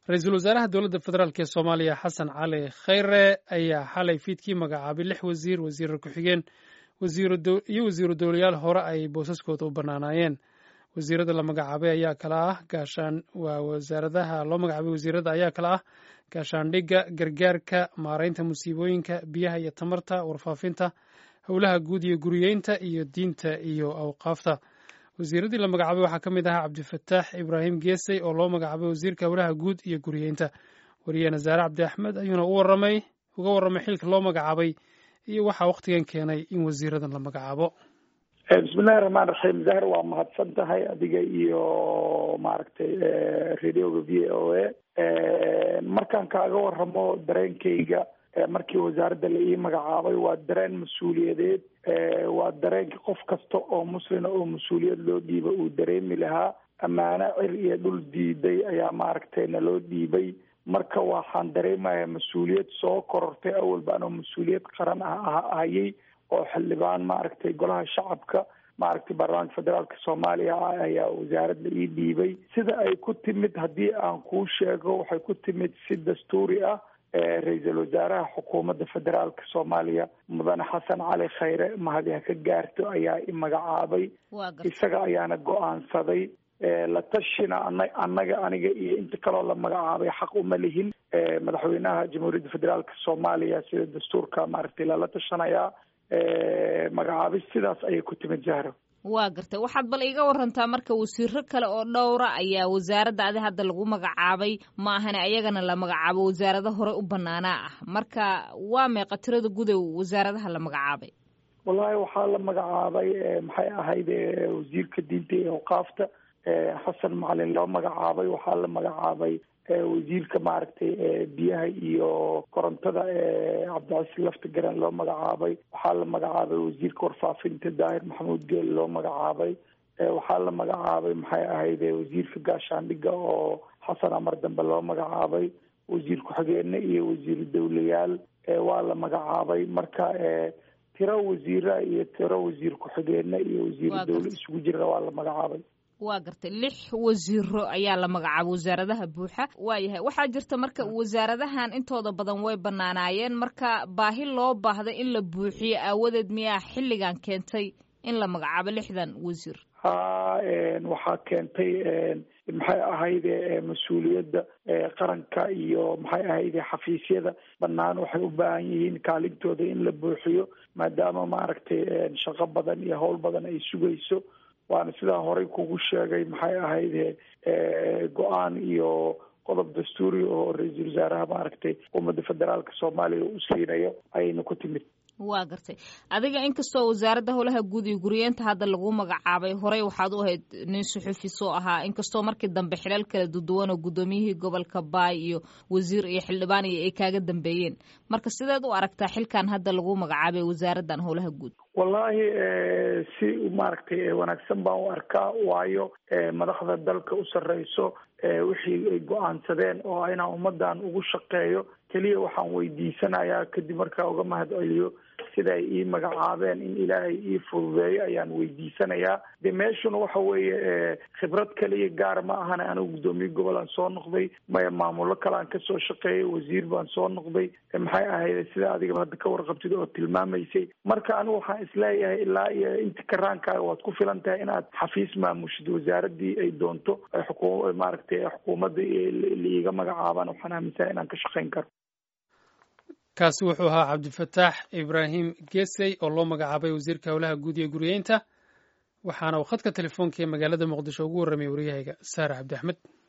ra-iisul wasaaraha dowladda federaalk ee soomaaliya xasan cali khayre ayaa xalay fiidkii magacaabay lix wasiir wasiiro ku-xigeen iyo wasiiru dowlayaal hore ay boosaskooda u bannaanaayeen wasiirada la magacaabay ayaa kala ah gaashaan waa wasaaradaha loo magacaabay wasiirada ayaa kala ah gaashaandhigga gargaarka maaraynta musiibooyinka biyaha iyo tamarta warfaafinta howlaha guud iyo guriyeynta iyo diinta iyo awqaafta wasiiradii la magacaabay waxaa ka mid ahaa cabdifataax ibraahim geesey oo loo magacaabay wasiirka howlaha guud iyo guriyeynta wariyaheena zaare cabdi axmed ayuuna u waramay uga warramay xilka loo magacaabay iyo waxaa wakhtigan keenay in wasiiradan la magacaabo bismillahi raxmaan raxiim zahar waa mahadsan tahay adiga iyo maaragtay radioga v o a markaan kaaga waramo dareenkayga markii wasaaradda la ii magacaabay waa dareen mas-uuliyadeed waa dareenka qof kasta oo muslina oo mas-uuliyad loo dhiiba uu dareemi lahaa ammaano cir iyo dhul diiday ayaa maaragtay naloo dhiibay marka waxaan dareemayaa mas-uuliyad soo korortay awalba anoo mas-uuliyad qaran ah hayay oo xildhibaan maaragtay golaha shacabka maaragtay baarlamaanka federaalka soomaaliya ayaa wasaaradda ii dhiibay sida ay ku timid haddii aan kuu sheego waxay ku timid si dastuuri ah ra-iisul wasaaraha xukuumadda federaalka soomaaliya mudane xasan cali khayre mahadi ha ka gaarto ayaa i magacaabay isaga ayaana go-aansaday la tashina ana annaga aniga iyo inta kaloo la magacaabay xaq uma lihin madaxweynaha jamhuuriyadda federaalka soomaaliya sida dastuurka maaragtay lala tashanayaa magacaabis sidaas ayay ku timid jahro waa gartay waxaad bal iga warantaa marka wasiiro kale oo dhowra ayaa wasaaradda adi hadda lagu magacaabay ma ahane ayagana la magacaabo wasaarado horey u banaanaa ah marka waa meeqa tirada gudow wasaaradaha la magacaabay wallahi waxaa la magacaabay maxay ahayd wasiirka diinta iyo awqaafta xasan macalin loo magacaabay waxaa la magacaabay wasiirka maaragtay biyaha iyo korontada cabdicasiis lafta garan loo magacaabay waxaa la magacaabay wasiirka warfaafinta daahir maxamuud geel loo magacaabay waxaa la magacaabay maxay ahayd wasiirka gaashaandhigga oo xasan amar dambe loo magacaabay wasiir ku-xigeene iyo wasiiru dowlayaal waa la magacaabay marka tiro wasiira iyo tiro wasiir ku-xigeene iyo wasiiru dowle isugu jirana waa la magacaabay waa gartay lix wasiiro ayaa la magacaabay wasaaradaha buuxa waayahay waxaa jirta marka wasaaradahan intooda badan way banaanaayeen marka baahi loo baahda in la buuxiyo aawadeed miyaa xilligan keentay in la magacaabo lixdan wasiir ha waxaa keentay maxay ahayde mas-uuliyadda qaranka iyo maxay ahayde xafiisyada banaan waxay u baahan yihiin kaalintooda in la buuxiyo maadaama maaragtay shaqo badan iyo howl badan ay sugayso waana sidaa horey kugu sheegay maxay ahayde go-aan iyo qodob dastuuri oo ra-iisul wasaaraha maaragtay xukuumadda federaalka soomaaliya u siinayo ayayna ku timid waa gartay adiga inkastoo wasaaradda howlaha guud iyo guriyeenta hadda lagu magacaabay horey waxaad u ahayd nin suxufi soo ahaa inkastoo markii dambe xilal kala duduwan oo guddoomiyihii gobolka baay iyo wasiir iyo xildhibaan iyo ay kaaga dambeeyeen marka sideed u aragtaa xilkan hadda lagu magacaabay wasaaraddan howlaha guud wallahi si maaragtay wanaagsan baan u arkaa waayo madaxda dalka u sarreyso wixii ay go-aansadeen oo inaan ummadan ugu shaqeeyo keliya waxaan weydiisanayaa kadib markaa uga mahad celiyo sida ay ii magacaabeen in ilaahay ii fududeeyo ayaan weydiisanayaa de meeshuna waxa weeye khibrad kaliya gaar ma ahane anigu guddoomiye gobol aan soo noqday maya maamulo kale aan kasoo shaqeeyay wasiir baan soo noqday maxay ahayd sida adigaba hadda ka warqabtid oo tilmaamaysay marka anigu waxaan isleeyahay ilaa iyo inta karaankaaga waad ku filan tahay inaad xafiis maamushid wasaaradii ay doonto xuku maaragtay xukuumadda liiga magacaabaan waxaan aaminsanay inaan ka shaqeyn karo kaasi wuxuu ahaa cabdifataax ibraahim gesey oo loo magacaabay wasiirka howlaha guud iyo guriyeynta waxaana uu khadka telefoonka ee magaalada muqdisho ugu warramay waryahayga saare cabdi axmed